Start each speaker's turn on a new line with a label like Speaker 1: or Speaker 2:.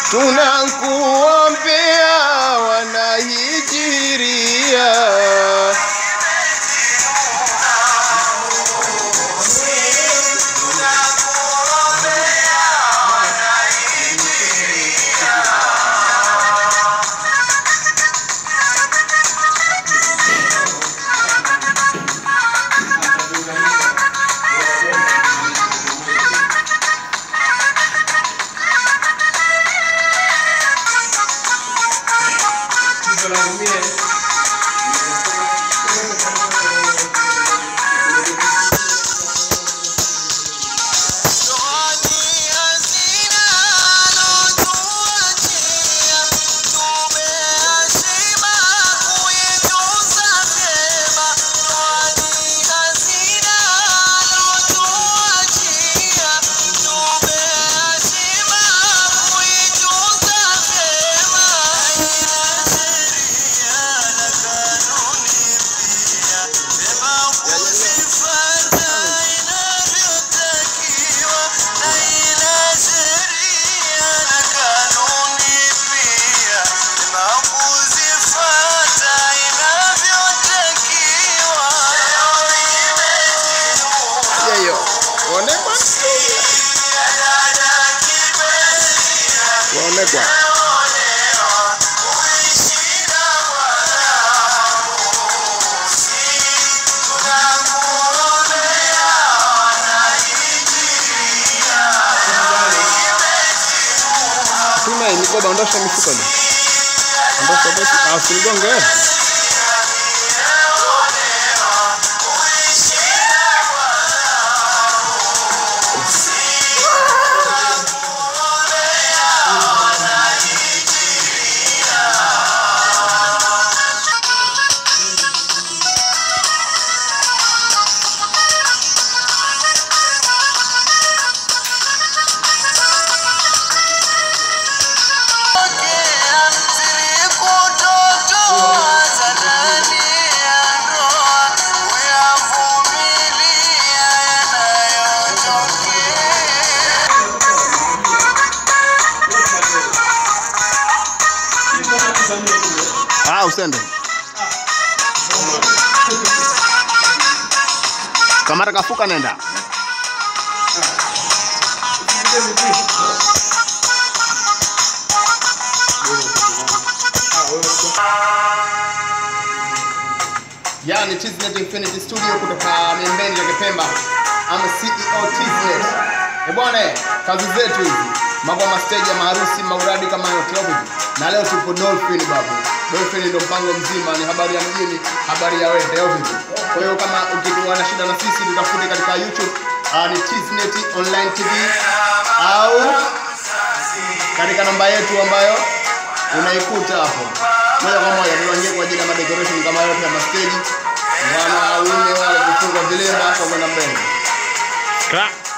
Speaker 1: tunakuombea wanahijiria. Yeyo, waonekwa waonekwa Tuna hii mikoba, ondosha mifuko ni. Ondosha basi, ah, usinigonge. Ah, usende. Kamara kafuka nenda. Yani Tiznet Infinity Studio kutoka Miembeni ya Kipemba. ama CEO Tiznet. Eh bwana, kazi zetu hizi. Mambo ya stage ya maharusi, mauradi kama yote hapo. Na leo tupo Dolphin babu. Dolphin ndio mpango mzima, ni habari ya mjini, habari ya wewe, au vipi? Kwa hiyo kama ukiwa na shida na sisi, tutafute katika YouTube uh, ni Tiznet Online TV au katika namba yetu ambayo unaikuta hapo moja kwa moja tunaingia kwa ajili ya madecoration kama yote ya mastage wana waume wale kufunga vilemba kwa kwenda mbele
Speaker 2: Clap.